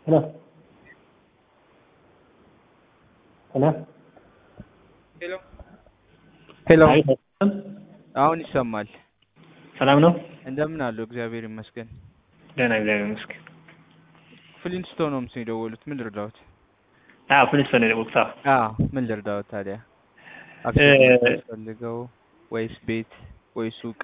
Hello. Hello. ሄሎ ሄሎ፣ አይ አሁን ይሰማል። ሰላም ነው? እንደምን አለው? እግዚአብሔር ይመስገን። ደህና እግዚአብሔር ይመስገን። ፍሊንስቶን ሆምስ ነው የደወሉት። ምን ልርዳዎት? አዎ ፖሊስ ፈነ ወቅታ አዎ ምን ልርዳዎት ታዲያ? እ- አክሲዮን ፈልገው ወይስ ቤት ወይ ሱቅ?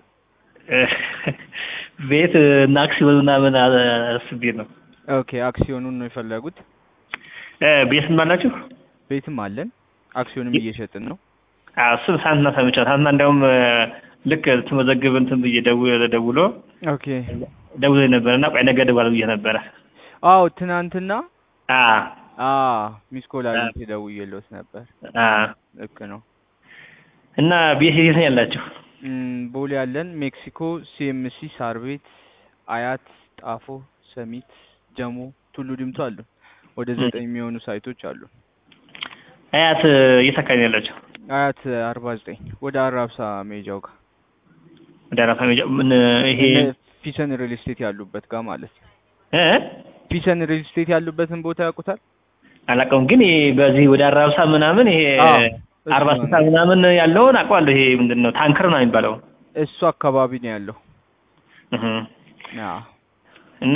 ቤት እና አክሲዮን ምናምን አስቤ ነው። ኦኬ አክሲዮኑን ነው የፈለጉት? እ፣ ቤት አላችሁ? ቤትም አለን፣ አክሲዮንም እየሸጥን ነው። አዎ እሱን ሳንትና ሰምቻለሁ። ሳንትና እንዲያውም እ፣ ልክ ትመዘግብ እንትን ብዬ ደውሎ ደውሎ ኦኬ ደውሎ ነበር እና ቆይ ነገ እደውላለሁ ብዬ ነበረ። አዎ ትናንትና አ አ ሚስኮል አግኝቼ ደውዬልዎት ነበር። አ ልክ ነው። እና ቤት የት ነው ያላችሁ? እም፣ ቦሌ ያለን፣ ሜክሲኮ፣ ሲኤምሲ፣ ሳር ቤት፣ አያት፣ ጣፎ፣ ሰሚት፣ ጀሞ፣ ቱሉ ዲምቱ አሉ። ወደ ም። ዘጠኝ የሚሆኑ ሳይቶች አሉ። አያት የት አካባቢ ነው ያላችሁ? አያት አርባ ዘጠኝ ወደ አራብሳ ሜጃው ጋር ወደ አራፋ ሜጃ ምን ይሄ እነ ፒሰን ሪል ስቴት ያሉበት ጋር ማለት ነው። እ ፒሰን ሪል ስቴት ያሉበትን ቦታ ያውቁታል? አላውቀውም ግን ይሄ በዚህ ወደ አራብሳ ምናምን ይሄ አዎ፣ አርባ እሱ ስልሳ ነው። ምናምን ያለውን አውቀዋለሁ። ይሄ ምንድን ነው ታንከር ነው የሚባለው። እሱ አካባቢ ነው ያለው። እህ አዎ እና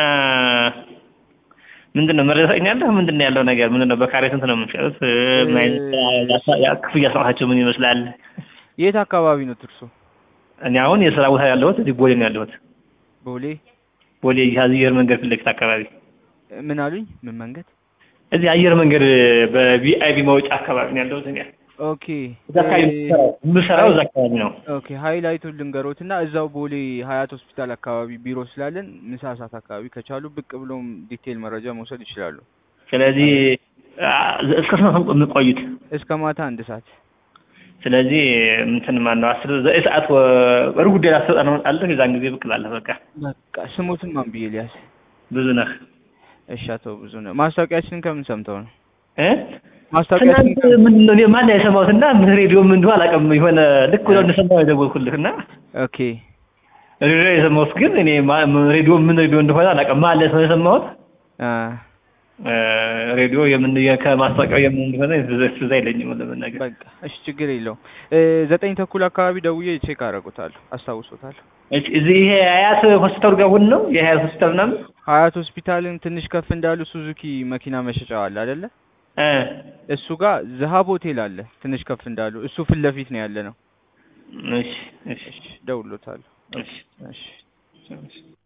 ምንድን ነው መረጃ ታገኛለህ? ምንድን ነው ያለው ነገር ምንድን ነው? በካሬ ስንት ነው የምትሸጡት? እ፣ ምን አይነት ያ- ያ- ክፍያ ስርዓታቸው ምን ይመስላል? የት አካባቢ ነው ትርሶ? እኔ አሁን የስራ ቦታ ያለሁት እዚህ ቦሌ ነው ያለሁት። ቦሌ ቦሌ ይህ አየር መንገድ ፊት ለፊት አካባቢ ምን አሉኝ? ምን መንገድ? እዚህ አየር መንገድ በቪአይቪ መውጫ አካባቢ ነው ያለሁት እኔ። ኦኬ እዛ አካባቢ ነው የምሰራው። የምሰራው እዛ አካባቢ ነው። ኦኬ ሃይላይቱን ልንገሮት እና እዛው ቦሌ ሀያት ሆስፒታል አካባቢ ቢሮ ስላለን ምሳ ሰዓት አካባቢ ከቻሉ ብቅ ብሎም ዲቴል መረጃ መውሰድ ይችላሉ። ስለዚህ አ፣ እስከ ስንት ነው የምትቆዩት? እስከ ማታ አንድ ሰዓት። ስለዚህ እንትን ማን ነው አስር ዘጠኝ ሰዓት ወ- ሩብ ጉዳይ ላስወጣ ነው እመጣለሁ። የዛን ጊዜ ብቅ እላለሁ። በቃ በቃ ስሙትን ማን ብዬ ሊያዝ? ብዙ ነህ እሺ አቶ ብዙ ነው። ማስታወቂያችንን ከምን ሰምተው ነው? እ ማስታወቂያችንን ትናንት ምንድን ነው እኔ ማን ነው የሰማሁት እና ምን ሬዲዮ ምን እንደሆነ አላውቅም። የሆነ ልክ ብለው እንደሰማሁ የደወልኩልህ እና ኦኬ ሬዲዮ የሰማሁት ግን እኔ ማ- ምን ሬዲዮ ምን ሬዲዮ እንደሆነ አላውቅም። ማን ላይ ነው የሰማሁት? አ እ፣ ሬዲዮ የምን ከማስታወቂያው የምን እንደሆነ ትዝ አይለኝም ለመናገር። በቃ እሺ ችግር የለውም። እ፣ ዘጠኝ ተኩል አካባቢ ደውዬ ቼክ አደርጉታለሁ፣ አስታውሶታለሁ። እሺ፣ እዚህ ይሄ አያት ሆስፒታል ጋር ሁን ነው የሀያት ሆስፒታል ምናምን ሀያት ሆስፒታልን ትንሽ ከፍ እንዳሉ ሱዙኪ መኪና መሸጫው አለ አይደለ? እ እሱ ጋር ዝሀብ ሆቴል አለ። ትንሽ ከፍ እንዳሉ እሱ ፊት ለፊት ነው ያለ ነው። እሺ እሺ እሺ ደውሎታለሁ። እሺ እሺ እሺ